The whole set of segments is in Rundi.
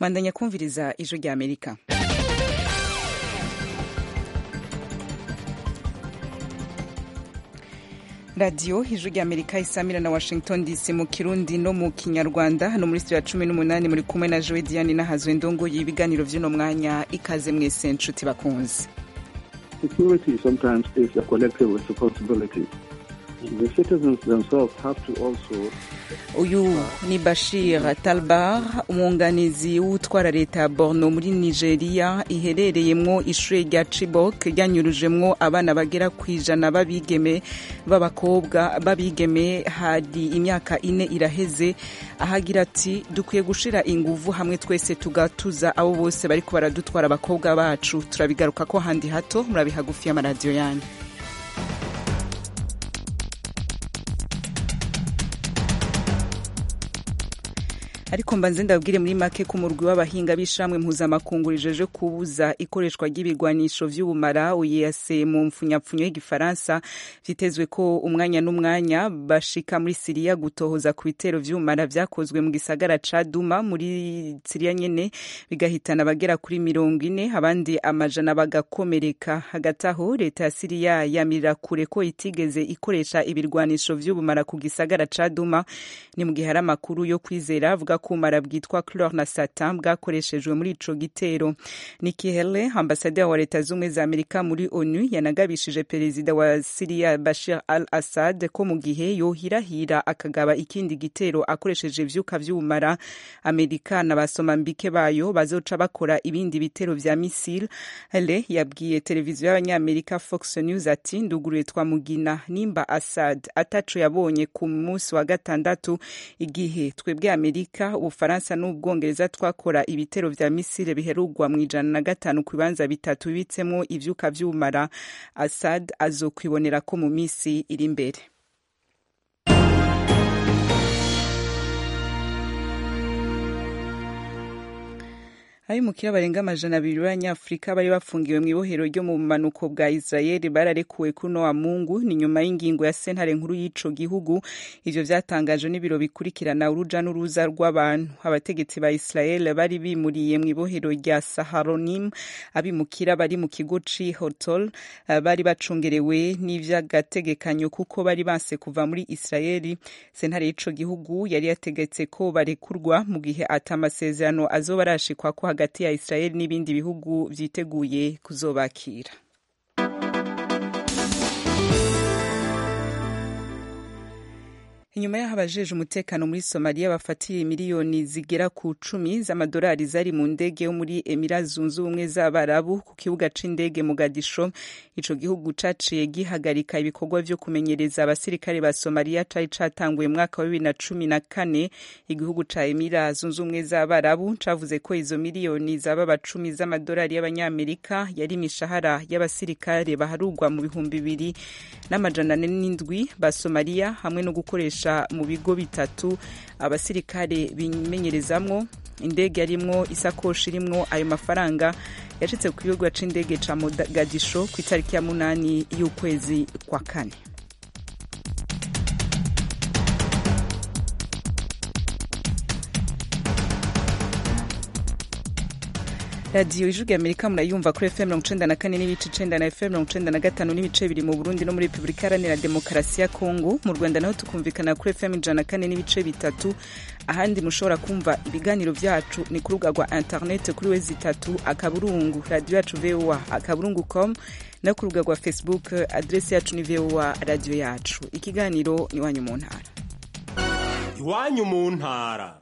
mwandanya kumviriza ijwi rya amerika radiyo ijwi rya amerika isamira na washington dc mu kirundi no mu kinyarwanda hano muri studio ya cumi n'umunani muri kumwe na joe diane n'ahazwe ndongo y'ibiganiro by'uno mwanya ikaze mwese nshuti bakunze Security sometimes is a collective responsibility. The citizens themselves have to also uyu ni bashir talbar umwunganizi w'utwara leta ya borno muri nigeria iherereyemwo ishuri rya chibok ryanyurujemwo abana bagera ku ijana b'abigeme b'abakobwa b'abigeme hari imyaka ine iraheze ahagira ati dukwiye gushira inguvu hamwe twese tugatuza abo bose bariko baradutwara abakobwa bacu turabigaruka ko handi hato murabiha gufi y'amaradiyo yanyu ariko mbanze ndabwire muri make ko umurwi w'abahinga b'ishamwe mpuzamakungu rijeje kubuza ikoreshwa ry'ibigwanisho vy'ubumara uyase mu mfunyapfunyo y'igifaransa vyitezwe ko umwanya n'umwanya bashika muri siriya gutohoza ku bitero vy'ubumara vyakozwe mu gisagara ca duma muri siriya nyene bigahitana abagera kuri mirongo ine abandi amajana bagakomereka hagati aho leta ya siriya yamirira kure ko itigeze ikoresha ibirwanisho vy'ubumara ku gisagara ca duma ni mu gihe hari amakuru yo kwizera avuga ko ubumara bwitwa chlor na satan bwakoreshejwe muri ico gitero Nikki Haley ambasaderi wa leta z'ubumwe za amerika muri onu yanagabishije perezida wa siriya bashir al assad ko mu gihe yohirahira akagaba ikindi gitero akoresheje ivyuka vy'ubumara amerika na basomambike bayo bazoca bakora ibindi bitero vya misile Haley yabwiye televiziyo y'abanyamerika fox news ati nduguruye twamugina nimba assad ataco yabonye ku munsi wa gatandatu igihe twebwe amerika ubufaransa n'ubwongereza twakora ibitero vya misile biherugwa mu ijana na gatanu ku bibanza bitatu bibitsemwo ivyuka vy'ubumara assad azokwibonera ko mu misi iri imbere abimukira barenga amajana abiri b'abanyafurika bari bafungiwe mu ibohero ryo mu bumanuko bwa israeli bararekuwe kuno wa mungu ni nyuma y'ingingo ya sentare nkuru y'ico gihugu ivyo vyatangajwe n'ibiro bikurikirana uruja n'uruza rw'abantu abategetsi ba israel bari bimuriye mu ibohero rya saharonim abimukira bari mu kigo c'i hotol bari bacungerewe n'ivy'agategekanyo kuko bari banse kuva muri israeli sentare y'ico gihugu yari yategetse ko barekurwa mu gihe ata amasezerano azoba arashikwa ko hagati ya Israel n'ibindi bihugu vyiteguye kuzobakira inyuma y'aho abajeje umutekano muri somaliya bafatiye miliyoni zigera ku cumi z'amadolari zari mu ndege yo muri emira zunze ubumwe z'abarabu ku kibuga c'indege mugadisho ico gihugu caciye gihagarika ibikorwa vyo kumenyereza abasirikare ba somaliya cari catanguye mwaka wa bibiri na cumi na kane igihugu ca emira zunze ubumwe z'abarabu cavuze ko izo miliyoni zaba cumi z'amadolari y'abanyamerika yari imishahara y'abasirikare baharugwa mu bihumbi bibiri n'amajana ane n'indwi ba somaliya hamwe no gukoresha mu bigo bitatu abasirikare bimenyerezamwo indege yarimwo isakoshi irimwo ayo mafaranga yacitse ku kibuga c'indege ca mogadisho ku itariki ya munani y'ukwezi kwa kane radiyo ijwi ya amerika murayumva kuri fm mirongo icenda na kane n'ibice icenda na fm mirongo icenda na gatanu n'ibice biri mu burundi no muri repubulika iharanira demokarasi ya kongo mu rwanda naho tukumvikana kuri fm ijana na kane n'ibice bitatu ahandi mushobora kumva ibiganiro vyacu ni ku rubuga rwa interineti kuri wezi itatu akaburungu radiyo yacu voa akaburungu com no ku rubuga rwa facebook adresi yacu ni voa radiyo yacu ikiganiro ni iwanyu mu ntara iwanyu mu ntara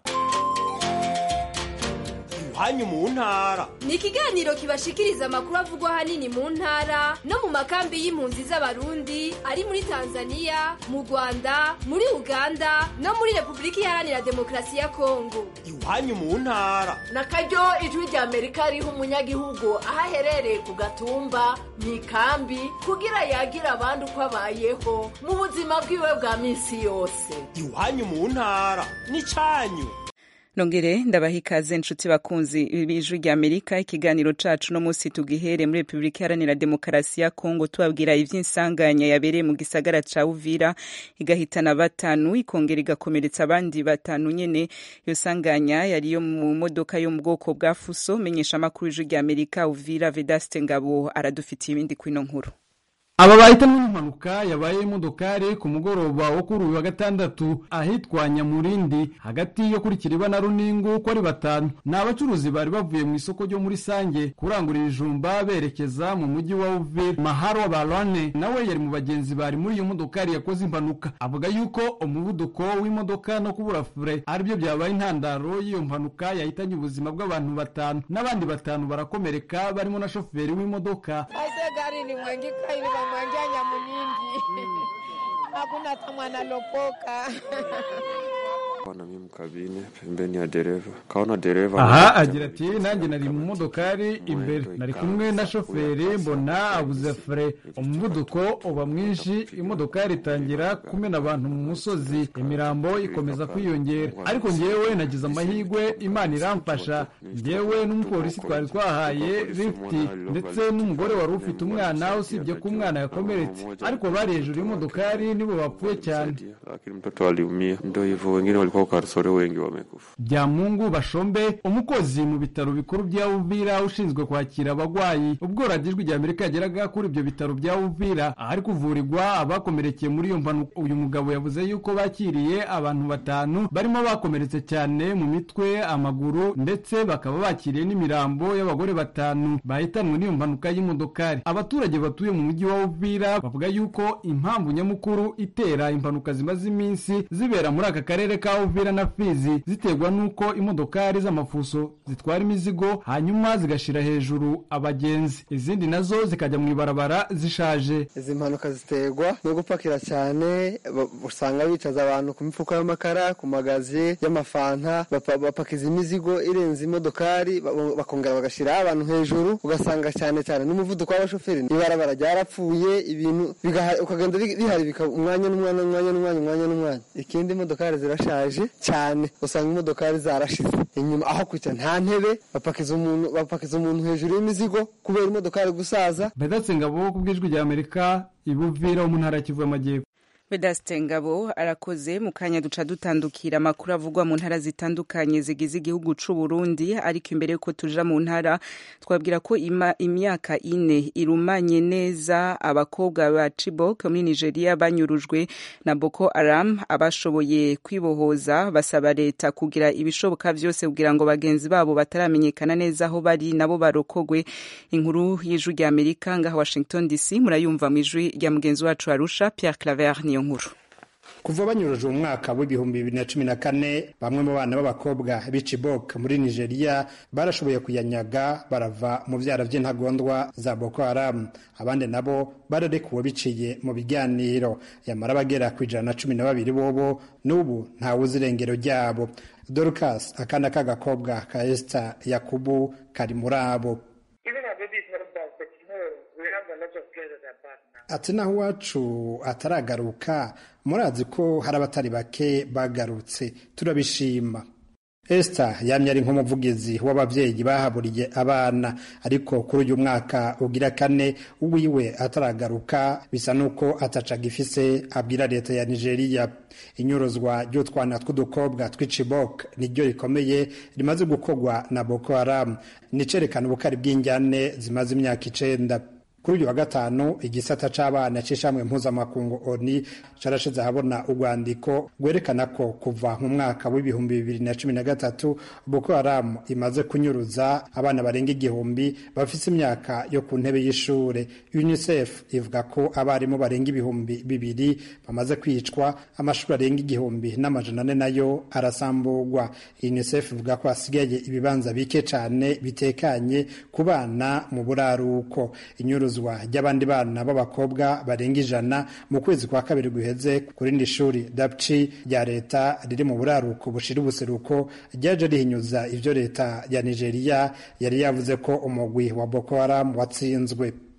iwanyu mu ntara ni ikiganiro kibashikiriza amakuru avugwa ahanini mu ntara no mu makambi y'impunzi z'abarundi ari muri tanzania mu rwanda muri uganda no muri repubulika iharanira demokarasi ya kongo iwanyu mu ntara na karyo ijwi rya amerika riha umunyagihugu aho aherereye ku gatumba mu ikambi kugira yagira abandi uko abayeho mu buzima bwiwe bwa minsi yose iwanyu mu ntara ni cyanyu nongere ndabaha ikaze nshuti bakunzi b'ijwi rya amerika ikiganiro cacu no munsi tugihere muri repubulika iharanira demokarasi ya kongo tubabwira ivy'insanganya yabereye mu gisagara ca uvira igahitana batanu ikongera igakomeretsa abandi batanu nyene iyo sanganya yari yo mu modoka yo mu bwoko bwa fuso menyesha amakuru y'ijwi rya amerika uvira vedaste ngabo aradufitiye ibindi kwino nkuru aba bahitanwe n'impanuka yabaye imodokari ku mugoroba wo kuri uyu wa gatandatu ahitwa nyamurindi hagati yo kuri kiriba na runingu ko ari batanu ni abacuruzi bari bavuye mu isoko ryo muri sange kurangurira ijumba berekeza mu mujyi wa uvira maharo barone nawe yari mu bagenzi bari muri iyo modokari yakoze impanuka avuga yuko umuvuduko w'imodoka no kubura fure aribyo byabaye intandaro y'iyo mpanuka yahitanye ubuzima bw'abantu batanu n'abandi batanu barakomereka barimo na shoferi w'imodoka gari ilimwangika ilimwamwangia Nyamunindi hakuna hata mwana lopoka na mimi mkabine pembeni ya dereva kaona dereva aha agira ati nanjye nari mu modokari imbere nari kumwe na shoferi mbona abuze fure umuvuduko uba mwinshi imodokari itangira kumena abantu mu musozi imirambo ikomeza kwiyongera ariko ngewe nagize amahirwe imana iramfasha ngewe n'umupolisi twari twahaye lifti ndetse n'umugore wari ufite umwana usibye ko umwana yakomeretse ariko bari hejuru y'imodokari nibo bapfuye cyane lakini mtoto aliumia ndio hivyo wengine walikuwa karsore wengi wamekufa byamungu bashombe umukozi mu bitaro bikuru bya uvira ushinzwe kwakira abagwayi ubwo radiyo ijwi rya amerika yageraga kuri ibyo bitaro bya uvira ahari kuvurirwa abakomerekeye muri iyo mpanuka uyu mugabo yavuze yuko bakiriye abantu batanu barimo bakomeretse cyane mu mitwe amaguru ndetse bakaba bakiriye n'imirambo y'abagore batanu bahitanwe n'iyo mpanuka y'imodokari abaturage batuye mu mujyi wa uvira bavuga yuko impamvu nyamukuru itera impanuka zimaze iminsi zibera muri aka karere ka uvira na fizi ziterwa n'uko imodokari z'amafuso zitwara imizigo hanyuma zigashira hejuru abagenzi izindi nazo zikajya mu ibarabara zishaje izi mpanuka ziterwa no gupakira cyane ba- usanga bicaza abantu ku mifuka y'amakara ku magazi y'amafanta bapa- bapakiza imizigo irenze imodokari ba- bakongera bagashyiraho abantu hejuru ugasanga cyane cyane n'umuvuduko w'abashoferi ibarabara ryarapfuye ibintu bigaha- ukagenda bi- bihari bikaba umwanya n'umwanya umwanya n'umwanya umwanya n'umwanya ikindi imodokari zirashaje cyane usanga imodokari zarashize inyuma aho kwicara nta ntebe bapakiza umuntu bapakiza umuntu hejuru y'imizigo kubera imodokari gusaza vedatse ngabo ku bw'ijwi rya amerika ibuvira wo mu ntara ya kivu y'amajyepfo vedaste ngabo arakoze mu kanya duca dutandukira amakuru avugwa mu ntara zitandukanye zigize igihugu c'u Burundi ariko imbere yuko tuja mu ntara twabwira ko ima, imyaka ine irumanye neza abakobwa ba Chibok muri Nigeria banyurujwe na Boko Haram abashoboye kwibohoza basaba leta kugira ibishoboka vyose kugira ngo bagenzi babo bataramenyekana neza aho bari nabo barokogwe inkuru y'ijwi rya Amerika ngaha Washington DC murayumva mu ijwi rya mugenzi wacu Arusha Pierre Claver niyo nkuru kuva banyuruje mu mwaka w'ibihumbi bibiri na cumi na kane bamwe mu bana b'abakobwa b'icibok muri nigeria barashoboye kuyanyaga barava mu byara by'intagondwa za boko haram abandi nabo bararekuwe biciye mu biganiro yamara bagera ku ijana na cumi na babiri bobo n'ubu ntawuzi irengero ryabo dorcas akana k'agakobwa ka esita yakubu kari muri abo ati naho iwacu ataragaruka murazi ko hari abatari bake bagarutse turabishima Esther yamye ari nk'umuvugizi w'ababyeyi bahaburiye abana ariko kuri uyu mwaka ugira kane uwiwe ataragaruka bisa n'uko atacaga ifise abwira leta ya nigeria inyuruzwa ry'utwana tw'udukobwa tw'icibok niryo rikomeye rimaze gukorwa na boko haram nicerekana ubukari bw'injyane zimaze imyaka icenda kuri uyu wa gatanu igisata c'abana c'ishamwe mpuzamakungu oni carashize ahabona urwandiko rwerekana ko kuva mu mwaka w'ibihumbi bibiri na cumi na gatatu boko haramu imaze kunyuruza abana barenga igihumbi bafise imyaka yo ku ntebe y'ishure unicef ivuga ko abarimu barenga ibihumbi bibiri bamaze kwicwa amashuri arenga igihumbi n'amajana ane nayo arasamburwa unicef ivuga ko hasigaye ibibanza bike cane bitekanye ku bana mu buraruko inyuruzo ry'abandi bana b'abakobwa barenga ijana mu kwezi kwa kabiri guheze ku rindi shuri dapci rya leta riri mu buraruko bushira ubuseruko ryaje rihinyuza ivyo leta ya nigeria yari yavuze ko umugwi wa boko haram watsinzwe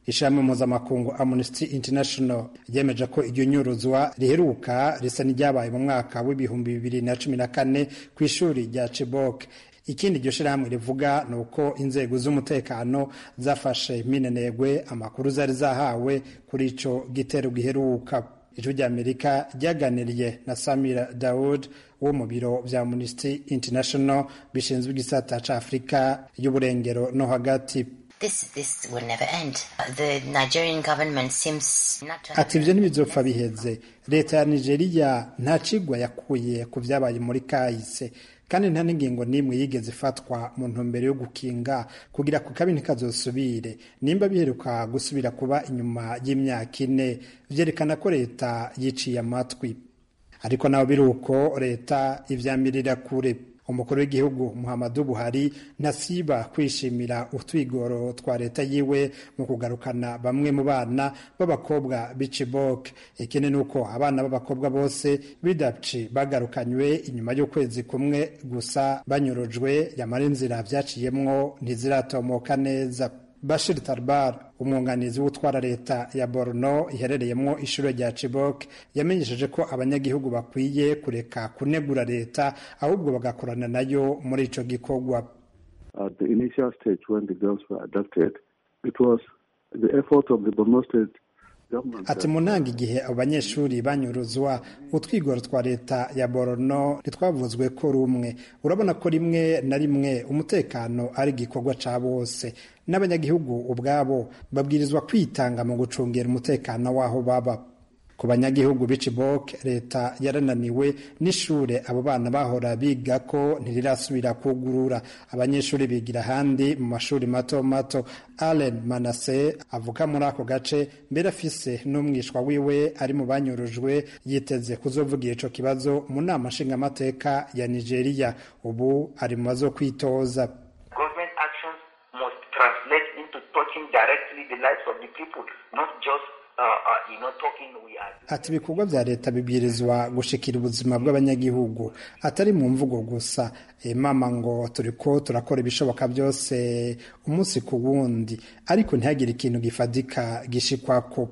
ishami mpuzamakungu amnesty international ryemeje ko iryo nyuruzwa riheruka risa n'iryabaye mu mwaka w'ibihumbi bibiri na cumi na kane ku ishuri rya chibok ikindi iryo shirahamwe rivuga ni uko inzego z'umutekano zafashe minenegwe amakuru zari zahawe kuri ico gitero giheruka ijwi ry'amerika ryaganiriye na samira daud wo mu biro vya amnesty international bishinzwe igisata ca afurika y'uburengero no hagati This, this will never end. The Nigerian government seems not to ati ivyo ntibizopfa biheze leta ya nigeria nta cigwa yakuye ku vyabaye muri kahise kandi nta n'ingingo n'imwe yigeze ifatwa mu ntumbero yo gukinga kugira ku kabi ntikazosubire nimba biheruka gusubira kuba inyuma y'imyaka ine vyerekana ko leta yiciye amatwi ariko naho biri uko leta ivyamirira kure umukuru w'igihugu muhammadu buhari ntasiba kwishimira utwigoro twa leta yiwe mu kugarukana bamwe mu bana b'abakobwa b'icibok ikindi ni uko abana b'abakobwa bose b'idapci bagarukanywe inyuma y'ukwezi kumwe gusa banyurujwe yamara inzira vyaciyemwo ntiziratomoka neza Bashir Tarbar umwunganizi w'utwara leta ya Borno iherereyemo ishuri rya Chibok yamenyesheje ko abanyagihugu bakwiye kureka kunegura leta ahubwo bagakorana nayo muri ico gikorwa At the initial stage when the girls were abducted, it was the effort of the Borno State government. ati mu ntanga igihe abo banyeshuri banyuruzwa utwigoro twa leta ya Borno ntitwavuzwe ko rumwe urabona ko rimwe na rimwe umutekano ari igikorwa ca bose n'abanyagihugu ubwabo babwirizwa kwitanga mu gucungera umutekano w'aho baba ku banyagihugu b'icibok leta yarananiwe n'ishure abo bana bahora biga ko ntirirasubira kugurura abanyeshuri bigira ahandi mu mashuri mato mato allen manase avuka muri ako gace mbere afise n'umwishwa wiwe ari mu banyurujwe yiteze kuzovugira ico kibazo mu nama nshingamateka ya nigeria ubu ari mu bazo kwitoza Government actions must translate into touching directly the lives of the people, not just uh, uh, you know talking we are. ati ibikorwa vya leta bibwirizwa gushikira ubuzima bw'abanyagihugu atari mu mvugo gusa e, mama ngo turiko turakora ibishoboka byose umunsi ku wundi ariko ntihagire ikintu gifadika gishikwako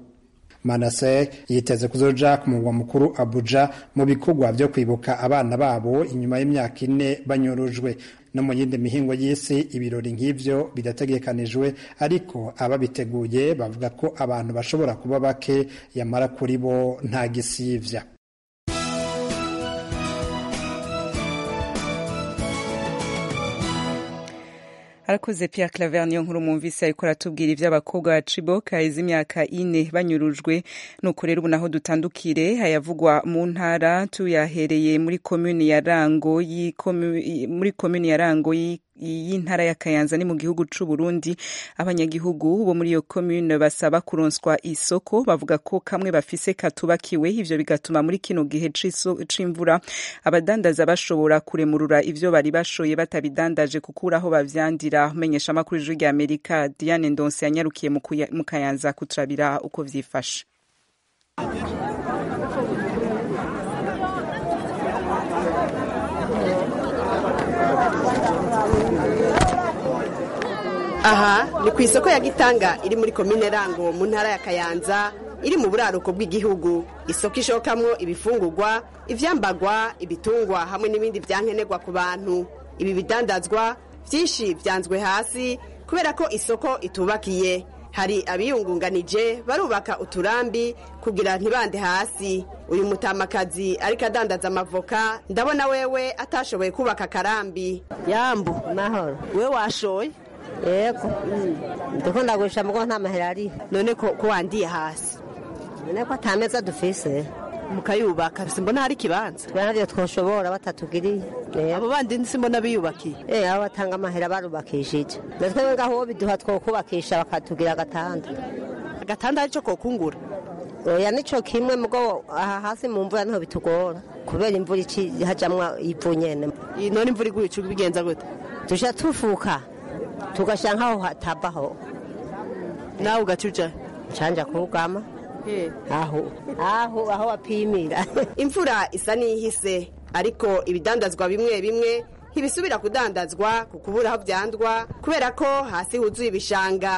manase yiteze kuzoja ku murwa mukuru abuja mu bikorwa vyo kwibuka abana babo inyuma y'imyaka ine banyurujwe no mu yindi mihingo y'isi ibirori nk'ivyo bidategekanijwe ariko ababiteguye bavuga ko abantu bashobora kuba bake yamara kuri bo nta gisivya arakoze Pierre Claver niyo nkuru mwumvise ariko aratubwira ivy'abakobwa ba Chibok haheze imyaka ine banyurujwe nuko rero ubu naho dutandukire hayavugwa mu ntara tuyahereye muri komuni ya Rango muri komuni ya Rango y'intara ya Kayanza ni mu gihugu c'u Burundi abanyagihugu bo muri iyo commune basaba kuronswa isoko bavuga ko kamwe bafise katubakiwe ivyo bigatuma muri kino gihe c'imvura abadandaza bashobora kuremurura ivyo bari bashoye batabidandaje kukuraho bavyandira umenyesha amakuru y'ijwi rya Amerika Diane Ndonse yanyarukiye mu Kayanza kuturabira uko vyifashe aha ni ku isoko ya gitanga iri muri komine rango mu ntara ya kayanza iri mu buraruko bw'igihugu isoko ishokamwo ibifungurwa ivyambagwa ibitungwa hamwe n'ibindi vyankenerwa ku bantu ibi bidandazwa vyinshi vyanzwe hasi kubera ko isoko itubakiye hari abiyungunganije barubaka uturambi kugira ntibande hasi uyu mutamakazi ariko adandaza amavoka ndabona wewe atashoboye kubaka akarambi yambu mahoro we washoye yego ndiko ndagurisha mugo nta mahera ari none ko ko wandiye hasi none ko atameza dufise mukayubaka simbona hari ikibanza twe navyo twoshobora batatugiriye abo bandi simbona biyubakiye eh abo batanga amahera barubakishije natwe ngaho biduha twokubakisha bakatugira agatanda agatanda arico kokungura oya nico kimwe mugo aha hasi mu mvura niho bitugora kubera imvura ici hajamwa ivu nyene none imvura iguye ico bigenza gute tuja tufuka tugashyira nk'aho hatabaho nawe ugacuja canja kugama aho aho aho wapimira imvura isa n'ihise ariko ibidandazwa bimwe bimwe ntibisubira kudandazwa ku kubura aho byandwa kubera ko hasi huzuye ibishanga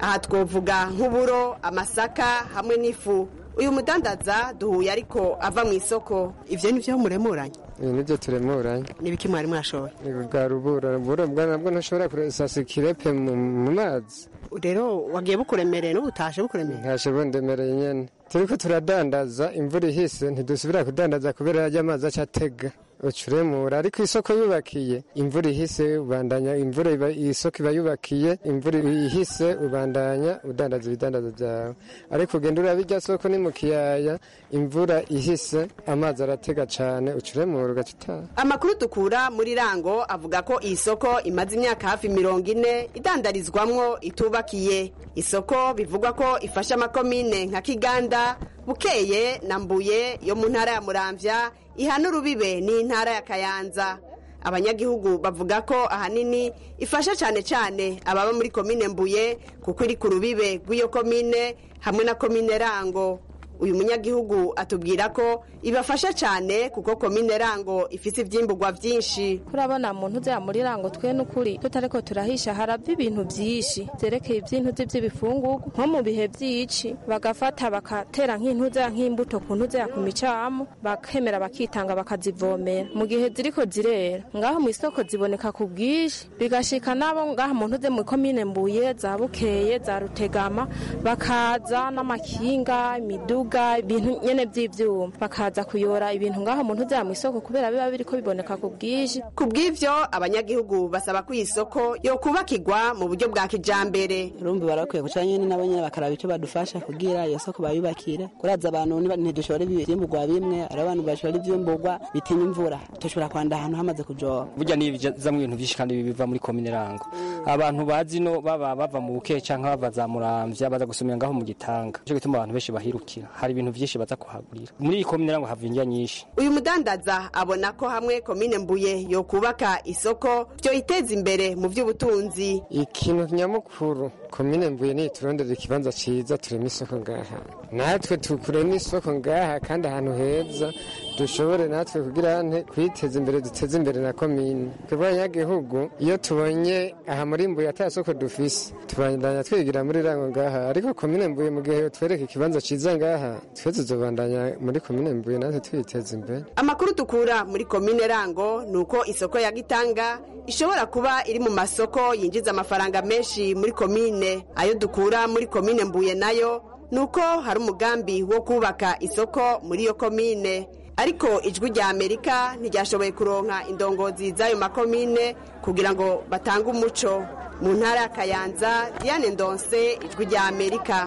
aha twovuga nk'uburo amasaka hamwe n'ifu uyu mudandaza duhuye ariko ava mu isoko ivyo ni vyo muremuranye ibi nibyo turemuranye nibiki mwari mwashoye bwa rubura rubura bwa nabwo ntushobora kurasasa ikirepe mu mu mazi rero wagiye bukuremereye n'ubutashe bukuremereye ntashe bundemereye nyene turiko turadandaza imvura ihise ntidusubira kudandaza kubera yarya amazi aca atega ucuremura ariko isoko yubakiye imvura ihise ubandanya imvura iba isoko iba yubakiye imvura ihise ubandanya udandaza ibidandaza byawe ariko ugenda uraba irya soko ni mu kiyaya imvura ihise amazi aratega cane ucuremura ugaca utaha amakuru dukura muri rango avuga ko iyi soko imaze imyaka hafi mirongo ine idandarizwamwo itubakiye isoko bivugwa ko ifasha amakomine nka kiganda bukeye na mbuye yo mu ntara ya muramvya ihana urubibe n'intara ya kayanza abanyagihugu bavuga ko ahanini ifasha cyane cyane ababa muri komine mbuye kuko iri ku rubibe rw'iyo komine hamwe na komine rango uyu munyagihugu atubwira ko ibafasha cyane kuko komine rango ifite ibyimburwa byinshi kurabona muntu uzaya muri rango twe n'ukuri tutariko turahisha harava ibintu byinshi byerekeye iby'intuzi by'ibifungurwa nko mu bihe by'ici bagafata bakatera nk'intuza nk'imbuto ku ntuza ku micamo bakemera bakitanga bakazivomera mu gihe ziriko zirera ngaho mu isoko ziboneka ku bwinshi bigashika nabo ngaho mu ntuze mu komine mbuye za bukeye za rutegama bakaza n'amakinga imiduga ibintu nyene by'ivyuma bakaza kuyora ibintu ngaho mu ntuza mu isoko kubera biba biriko biboneka ku bwinshi ku bw'ivyo abanyagihugu basaba ko iyi soko yokubakirwa mu buryo bwa kijambere urumva barakwiye guca nyene nabo nyene bakaraba ico badufasha kugira iyo soko bayubakire kuraza abantu ntidushora ivyimburwa bimwe ari abantu bashora ivyimburwa bitinya imvura dushobora kwanda ahantu hamaze kujoba burya niyo bizamwo ibintu vyinshi kandi biva muri komine rango abantu bazi no baba bava mu buke canke bava za muramvya baza gusumira ngaho mu gitanga nico gituma abantu benshi bahirukira hari ibintu vyinshi baza kuhagurira muri iyi komine rango hava indya nyinshi uyu mudandaza abona ko hamwe komine mbuye yokubaka isoko vyoyiteza imbere mu vy'ubutunzi ikintu nyamukuru komine mbuye niturondera ikibanza ciza turema isoko ngaha natwe tukurema isoko ngaha kandi ahantu heza dushobore natwe kugira nte kwiteza imbere duteze imbere na komine twebwe abanyagihugu iyo tubonye aha muri mbuye ata soko dufise tubandanya twigira muri rango ngaha ariko komine mbuye mu gihe twereka ikibanza ciza ngaha twe tuzobandanya muri komine mbuye natwe twiteza imbere amakuru dukura muri komine rango ni uko isoko ya gitanga ishobora kuba iri mu masoko yinjiza amafaranga menshi muri komine ayo dukura muri komine mbuye nayo ni uko hari umugambi wo kubaka isoko muri iyo komine ariko ijwi rya amerika ntiryashoboye kuronka indongozi z'ayo makomine kugira ngo batange umuco mu ntara ya kayanza diane ndonse ijwi rya amerika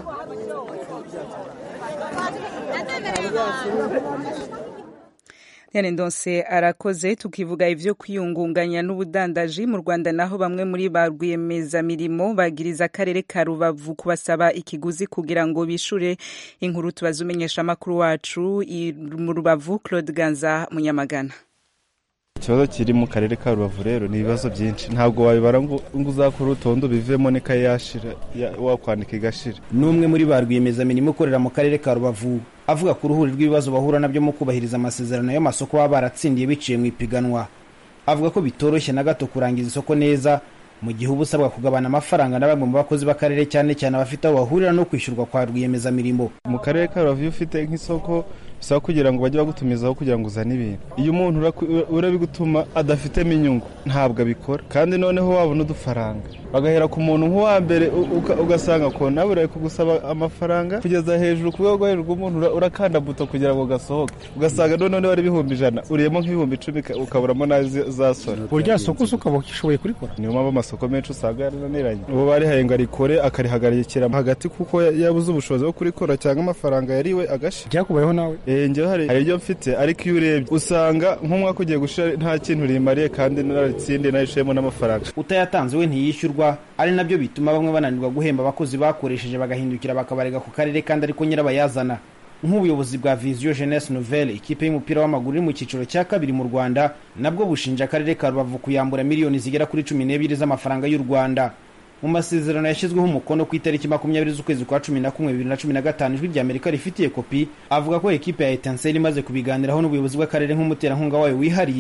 Diane Ndonse arakoze tukivuga ivyo kwiyungunganya n'ubudandaji mu Rwanda naho bamwe muri ba rwiyemezamirimo bagiriza akarere ka Rubavu kubasaba ikiguzi kugira ngo bishure inkuru tubazumenyesha amakuru wacu mu Rubavu Claude Ganza Munyamagana ikibazo kiri mu karere ka rubavu rero ni ibibazo byinshi ntabwo wabibara ngo uzakora urutonde bivemo n'ikayi yashira wakwandika igashira n'umwe muri ba rwiyemezamirimo ukorera mu karere ka rubavu avuga ku ruhuri rw'ibibazo bahura nabyo mu kubahiriza amasezerano y'amasoko baba baratsindiye biciye mu ipiganwa avuga ko bitoroshye na gato kurangiza isoko neza mu gihe uba usabwa kugabana amafaranga na bamwe mu bakozi b'akarere cyane cyane abafite aho bahurira no kwishyurwa kwa rwiyemezamirimo mu karere ka rubavu iyo ufite nk'isoko bisaba kugira ngo bajye bagutumizaho kugira ngo uzane ibintu iyo umuntu urabigutuma adafitemo inyungu ntabwo abikora kandi noneho wabona udufaranga bagahera ku muntu nk'uwa mbere ugasanga ko nawe uraye kugusaba amafaranga kugeza hejuru ku rwego hejuru rw'umuntu urakanda buto kugira ngo gasohoke ugasanga noneho ari ibihumbi ijana uriyemo nk'ibihumbi icumi ukaburamo n'ayo zasora burya soko se ukaba ukishoboye kurikora niyo mpamvu amasoko menshi usanga yarananiranye uwo barihaye ngo arikore akarihagarikira hagati kuko yabuze ubushobozi bwo kurikora cyangwa amafaranga yariwe agasha byakubayeho nawe njyewe hari ibyo mfite ariko iyo urebye usanga nk'umwaka ugiye gushira nta kintu rimariye kandi naratsindiye narishemo n'amafaranga utayatanze we ntiyishyurwa ari nabyo bituma bamwe bananirwa guhemba abakozi bakoresheje bagahindukira bakabarega ku karere kandi ariko nyirabayazana nk'ubuyobozi bwa viziyo jeunesse nouvelle ikipe y'umupira w'amaguru iri mu cyiciro cya kabiri mu rwanda nabwo bushinja akarere ka rubavu kuyambura miliyoni zigera kuri cumi n'ebyiri z'amafaranga y'u rwanda mu masezerano yashyizweho umukono ku itariki makumyabiri z'ukwezi kwa cumi na kumwe bibiri na cumi na gatanu ijwi rya amerika rifitiye kopi avuga ko ekipe ya etanseri imaze kubiganiraho n'ubuyobozi bw'akarere nk'umuterankunga wayo wihariye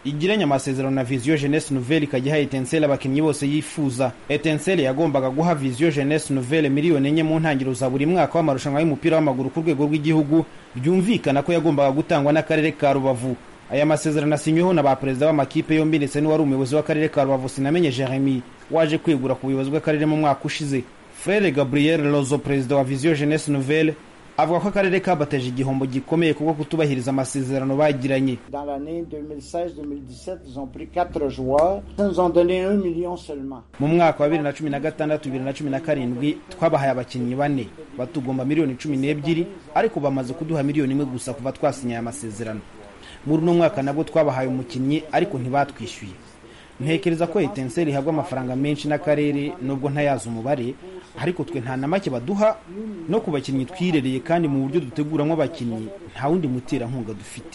igiranye amasezerano na viziyo jeunesse nouvelle ikajya iha etensele abakinnyi bose yifuza etensele yagombaga guha viziyo jeunesse nouvelle miliyoni enye mu ntangiriro za buri mwaka w'amarushanwa y'umupira w'amaguru ku rwego rw'igihugu byumvikana ko yagombaga gutangwa n'akarere ka rubavu aya masezerano asinyweho na ba perezida b'amakipe yombi ndetse n'uwari umuyobozi w'akarere ka rubavu sinamenye jeremy waje kwegura ku buyobozi bw'akarere mu mwaka ushize frere gabriel lozo perezida wa viziyo jeunesse nouvelle avuga ko akarere kabateje igihombo gikomeye kubwo kutubahiriza amasezerano bagiranye Dans l'année 2016-2017, ils ont pris 4 joueurs. Ils nous ont donné 1 million seulement. mu mwaka wa bibiri na cumi na gatandatu bibiri na cumi na karindwi twabahaye abakinnyi bane batugomba miliyoni cumi n'ebyiri ariko bamaze kuduha miliyoni imwe gusa kuva twasinyaye amasezerano muri uno mwaka nabwo twabahaye umukinnyi ariko ntibatwishyuye ntekereza ko etenseri ihabwa amafaranga menshi n'akarere nubwo ntayazi umubare ariko twe nta na make baduha no ku bakinnyi twirereye kandi mu buryo duteguramo abakinnyi nta wundi muterankunga dufite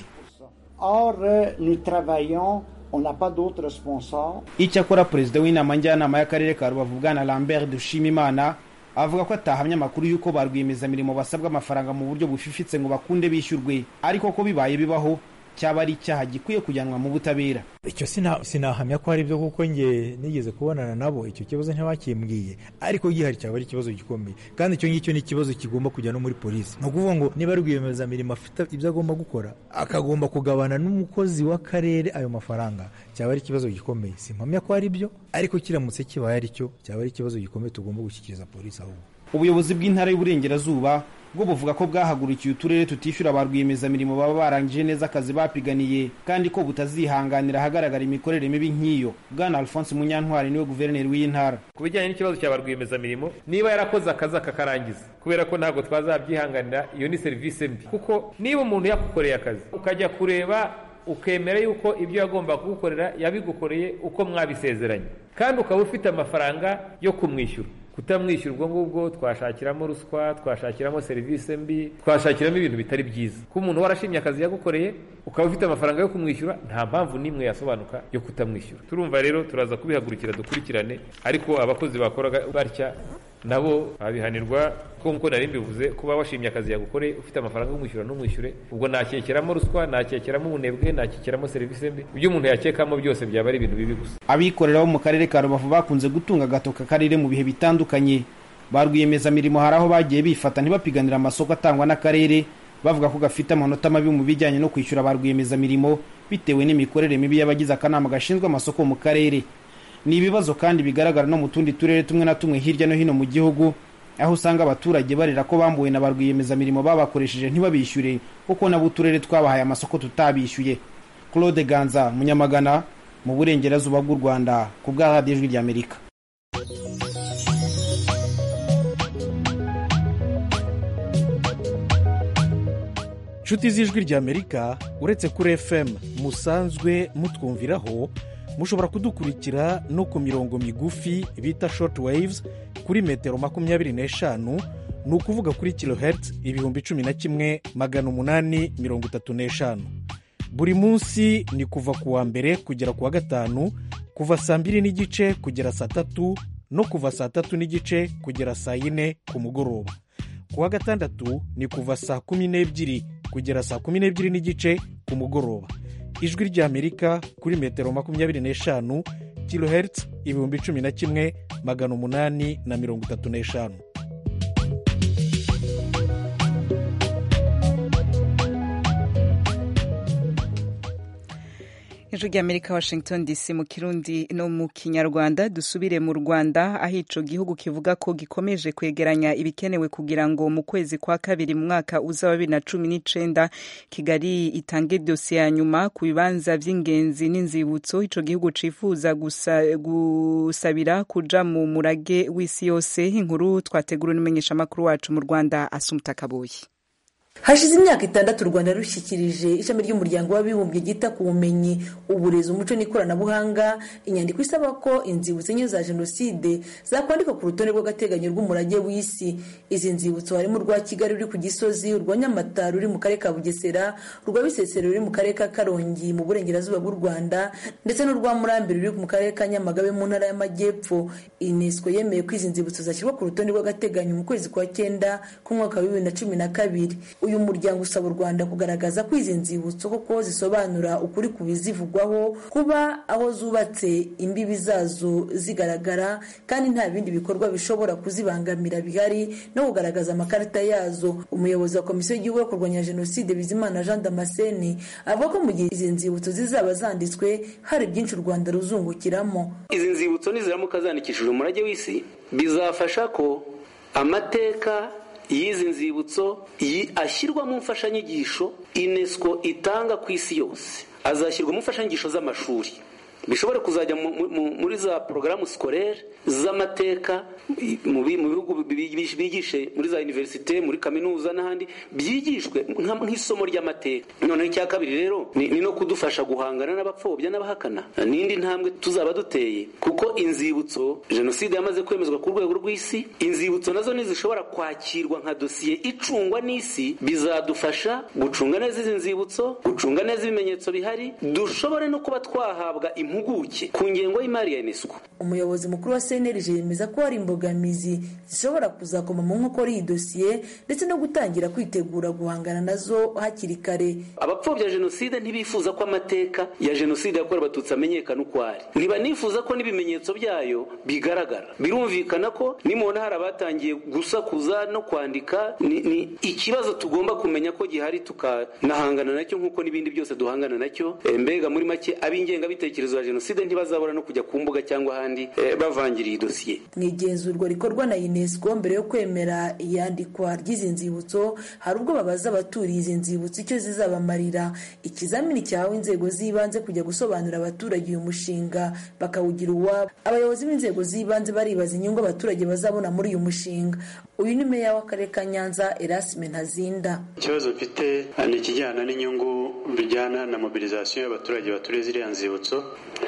Or, euh, nous travaillons, on n'a pas d'autres sponsors. icyakora perezida w'inama njyanama y'akarere ka rubavu bwana lambert dushimimana avuga ko atahamya amakuru y'uko ba rwiyemezamirimo basabwa amafaranga mu buryo bufifitse ngo bakunde bishyurwe ariko ko bibaye bibaho cyaba ari icyaha gikwiye kujyanwa mu butabera icyo sina- sinahamya ko hari byo kuko nge nigeze kubonana nabo icyo kibazo ntibakimbwiye ariko gihari cyaba ari ikibazo gikomeye kandi icyo ngicyo ni ikibazo kigomba kujya no muri polisi ni ukuvuga ngo niba rwiyemezamirimo afite ibyo agomba gukora akagomba kugabana n'umukozi w'akarere ayo mafaranga cyaba ari ikibazo gikomeye simpamya ko ari byo ariko kiramutse kibaye ari cyo cyaba ari ikibazo gikomeye tugomba gushyikiriza polisi ahubwo ubuyobozi bw'intara y'uburengerazuba bwo buvuga ko bwahagurukiye uturere tutishyura ba rwiyemezamirimo baba barangije neza akazi bapiganiye kandi ko butazihanganira ahagaragara imikorere mibi nk'iyo bwana alphonse munyantwari niwe guverineri w'iyi ntara ku bijyanye n'ikibazo cya ba rwiyemezamirimo niba yarakoze akazi akakarangiza kubera ko ntabwo twazabyihanganira iyo ni serivisi mbi kuko niba umuntu yakukoreye akazi ukajya kureba ukemera yuko ibyo yagomba kugukorera yabigukoreye uko mwabisezeranye kandi ukaba ufite amafaranga yo kumwishyura kutamwishyura ubwo ngubwo twashakiramo ruswa twashakiramo serivisi mbi twashakiramo ibintu bitari byiza ko umuntu warashimye akazi yagukoreye ukaba ufite amafaranga yo kumwishyura nta mpamvu n'imwe yasobanuka yo kutamwishyura turumva rero turaza kubihagurukira dukurikirane ariko abakozi bakoraga batya nabo babihanirwa ko nk'uko nari mbivuze kuba washimye akazi yagukoreye ufite amafaranga yo kumwishyura ntumwishyure ubwo nakekeramo ruswa nakekeramo ubunebwe nakekeramo serivisi mbi ibyo umuntu yakekamo byose byaba ari ibintu bibi gusa abikorera bo mu karere ka rubavu bakunze gutunga agatoka akarere mu bihe bitandukanye ba rwiyemezamirimo hari aho bagiye bifata ntibapiganira amasoko atangwa n'akarere bavuga ko gafite amanota mabi mu bijyanye no kwishyura ba rwiyemezamirimo bitewe n'imikorere mibi y'abagize akanama gashinzwe amasoko mu karere ni ibibazo kandi bigaragara no mu tundi turere tumwe na tumwe hirya no hino mu gihugu aho usanga abaturage barira ko bambuwe na ba rwiyemezamirimo babakoresheje ntibabishyure kuko nabo uturere twabahaye amasoko tutabishyuye claude ganza munyamagana mu burengerazuba bw'u rwanda ku bwa radiyo ijwi ry'amerika nshuti z'ijwi ry'amerika uretse kuri fm musanzwe mutwumviraho mushobora kudukurikira no ku mirongo migufi bita short waves kuri metero makumyabiri n'eshanu ni ukuvuga kuri kilohertz ibihumbi cumi na kimwe magana umunani mirongo itatu n'eshanu buri munsi ni kuva ku wa mbere kugera ku wa gatanu kuva saa mbiri n'igice kugera saa tatu no kuva saa tatu n'igice kugera saa yine ku mugoroba ku wa gatandatu ni kuva saa kumi n'ebyiri kugera saa kumi n'ebyiri n'igice ku mugoroba ijwi ry'amerika kuri metero makumyabiri n'eshanu kilohertz ibihumbi cumi na kimwe magana umunani na mirongo itatu n'eshanu ijwi ry'amerika washington dc mu kirundi no mu kinyarwanda dusubire mu rwanda aho ico gihugu kivuga ko gikomeje kwegeranya ibikenewe kugira ngo mu kwezi kwa kabiri mu mwaka uza wa bibiri na cumi n'icenda kigali itange dosiye ya nyuma ku bibanza vy'ingenzi n'inzibutso ico gihugu cifuza gusa, gusabira kuja mu murage w'isi yose inkuru twategura n'umumenyeshamakuru wacu mu rwanda asumta kabuye hashize imyaka itandatu u rwanda rushyikirije ishami ry'umuryango w'abibumbye ryita ku bumenyi uburezi umuco n'ikoranabuhanga inyandiko isaba ko inzibutso enye za jenoside zakwandikwa ku rutonde rw'agateganyo rw'umurage w'isi izi nzibutso harimo urwa kigali ruri ku gisozi urwa nyamata ruri mu karere ka bugesera urwa bisesero ruri mu karere ka karongi mu burengerazuba bw'u rwanda ndetse n'urwa murambi ruri mu karere ka nyamagabe mu ntara y'amajyepfo unesco yemeye ko izi nzibutso zashyirwa ku rutonde rw'agateganyo mu kwezi kwa cyenda k'umwaka wa bibiri na cumi na kabiri uyu muryango usaba u rwanda kugaragaza ko izi nzibutso koko zisobanura ukuri ku bizivugwaho kuba aho zubatse imbibi zazo zigaragara kandi nta bindi bikorwa bishobora kuzibangamira bihari no kugaragaza amakarita yazo umuyobozi wa komisiyo y'igihugu yo kurwanya jenoside bizimana jean damascene avuga ko mu gihe izi nzibutso zizaba zanditswe hari byinshi u rwanda ruzungukiramo izi nzibutso niziramuka zandikishije umurage w'isi bizafasha ko amateka y'izi nzibutso ashyirwa mu mfashanyigisho unesco itanga ku isi yose azashyirwa mu mfashanyigisho z'amashuri bishobora kuzajya muri za porogaramu sikorere z'amateka mu bihugu bigishe muri za univerisite muri kaminuza n'ahandi byigishwe nk'isomo ry'amateka noneho icya kabiri rero ni no kudufasha guhangana n'abapfobya n'abahakana n'indi ntambwe tuzaba duteye kuko inzibutso jenoside yamaze kwemezwa ku rwego rw'isi inzibutso nazo ntizishobora kwakirwa nka dosiye icungwa n'isi bizadufasha gucunga neza izi nzibutso gucunga neza ibimenyetso bihari dushobore no kuba twahabwa impuguke ku ngengo y'imari ya unesco umuyobozi mukuru wa cnlg yemeza ko hari imbogamizi zishobora kuzakoma mu nkokora iyi dosiye ndetse no gutangira kwitegura guhangana nazo hakiri kare abapfobya jenoside ntibifuza ko amateka ya jenoside yakorewe abatutsi amenyekana uko ari ntibanifuza ko n'ibimenyetso byayo bigaragara birumvikana ko nimubona hari abatangiye gusakuza no kwandika ni, ni ikibazo tugomba kumenya ko gihari tukanahangana nacyo nk'uko n'ibindi byose duhangana nacyo e, mbega muri make ab'ingengabitekerezo ya jenoside ntibazabura no kujya ku mbuga cyangwa ahandi e, bavangira iyi dosiye mu igenzurwa rikorwa na unesco mbere yo kwemera iyandikwa ry'izi nzibutso hari ubwo babaza abaturiye izi nzibutso icyo zizabamarira ikizamini cyahawe inzego z'ibanze kujya gusobanurira abaturage uyu mushinga bakawugira uwabo abayobozi b'inzego z'ibanze baribaza inyungu abaturage bazabona muri uyu mushinga uyu ni meya w'akarere ka nyanza erasime ntazinda ikibazo mfite ni ikijyana n'inyungu bijyana na mobilizasiyo y'abaturage baturiye ziriya nzibutso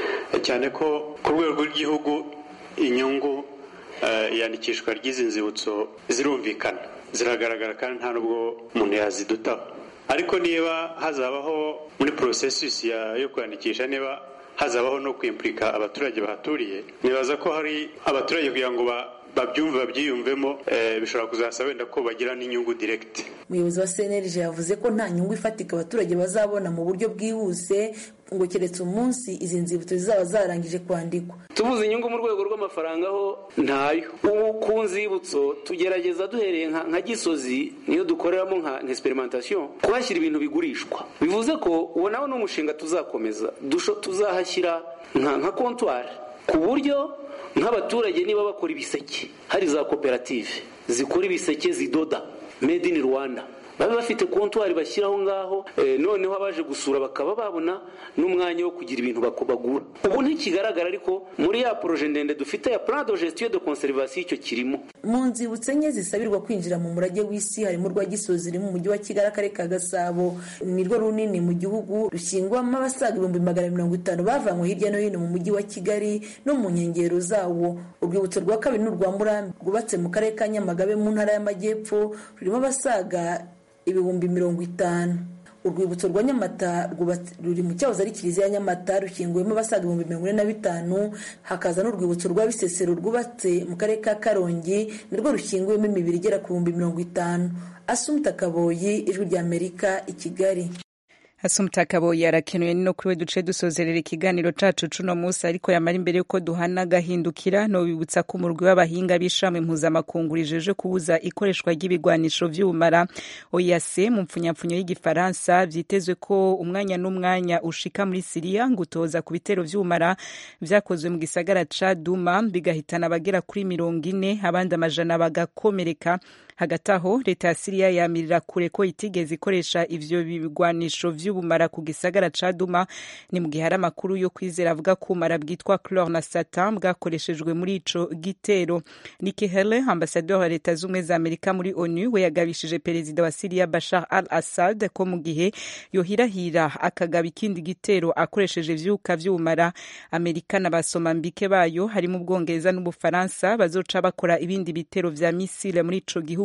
cyane ko ku rwego rw'igihugu inyungu iyandikishwa ry'izi nzibutso zirumvikana ziragaragara kandi nta nubwo umuntu yazidutaho ariko niba hazabaho muri porosesisi yo kwandikisha niba hazabaho no kwimpurika abaturage bahaturiye nibaza ko hari abaturage kugira ngo babyumve babyiyumvemo bishobora kuzasaba wenda ko bagira n'inyungu direkiti umuyobozi wa cnlg yavuze ko nta nyungu ifatika abaturage bazabona mu buryo bwihuse ngo keretse umunsi izi nzibutso zizaba zarangije kwandikwa tubuze inyungu mu rwego rw'amafaranga ho ntayo ubu ku nzibutso tugerageza duhereye nka gisozi niyo dukoreramo nka experimentation kuhashyira ibintu bigurishwa bivuze ko uwo nawe ni umushinga tuzakomeza tuzahashyira nka kontwari ku buryo nk'abaturage niba bakora ibiseke hari za koperative zikora ibiseke zidoda made in rwanda babe bafite kontwari bashyiraho ngaho noneho abaje gusura bakaba babona n'umwanya wo kugira ibintu bagura ubu ntikigaragara ariko muri ya poroje ndende dufite ya plan de gestion de conservation icyo kirimo mu nzibutso enye zisabirwa kwinjira mu murage w'isi harimo urwa gisozi riri mu mujyi wa kigali akarere ka gasabo ni rwo runini mu gihugu rushyingwamo abasaga ibihumbi magana mirongo itanu bavanywe hirya no hino mu mujyi wa kigali no mu nkengero zawo urwibutso rwa kabiri ni urwa murambi rwubatse mu karere ka nyamagabe mu ntara y'amajyepfo rurimo abasaga ibihumbi mirongo itanu urwibutso rwa nyamata ruri mu cyahoze ari kiliziya ya nyamata rushyinguwemo abasaga ibihumbi mirongo ine na bitanu hakaza n'urwibutso rwa bisesero rwubatse mu karere ka karongi nirwo rushyinguwemo imibiri igera ku bihumbi mirongo itanu asumta kaboyi ijwi ry'amerika i kigali Asumta Kaboyi arakenuye no kuri we duce dusozerera ikiganiro cacu cuno musi ariko yamara imbere yuko duhana gahindukira no bibutsa ko umurwi w'abahinga b'ishami mpuzamakungu rijeje kubuza ikoreshwa ry'ibigwanisho vy'ubumara OIAC mu mpfunyapfunyo y'igifaransa vyitezwe ko umwanya n'umwanya ushika muri Siriya ngutoza ku bitero vy'ubumara vyakozwe mu gisagara ca Duma bigahitana abagera kuri mirongo ine abandi amajana bagakomereka hagati aho leta ya Siriya yamirira kure ko itigeze ikoresha ivyo bigwanisho vy'ubumara ku gisagara ca Duma ni mu gihe hari amakuru yo kwizera avuga ko ubumara bwitwa chlore na satan bwakoreshejwe muri ico gitero Nikki Haley ambasaderi wa leta z'ubumwe za Amerika muri ONU we yagabishije perezida wa Siriya Bashar al-Assad ko mu gihe yohirahira akagaba ikindi gitero akoresheje ivyuka vy'ubumara Amerika n'abasomambike bayo harimo Ubwongereza n'Ubufaransa bazoca bakora ibindi bitero vya misile muri ico gihugu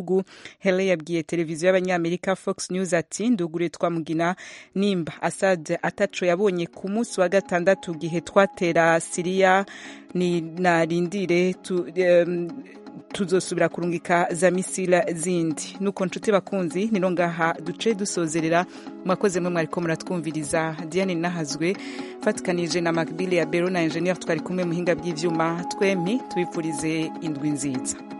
gihugu hele yabwiye televiziyo y'abanyamerika fox news ati ndugure twamugina nimba assad ataco yabonye ku munsi wa gatandatu gihe twatera siriya ni narindire tu, um, tuzosubira kurungika za misila zindi nuko nshuti bakunzi nino ngaha duce dusozerera mwakoze mwe mwariko muratwumviriza diane nahazwe fatikanije na macbile ya bero na engineer twari kumwe muhinga bw'ivyuma twempi tubipfurize indwi nziza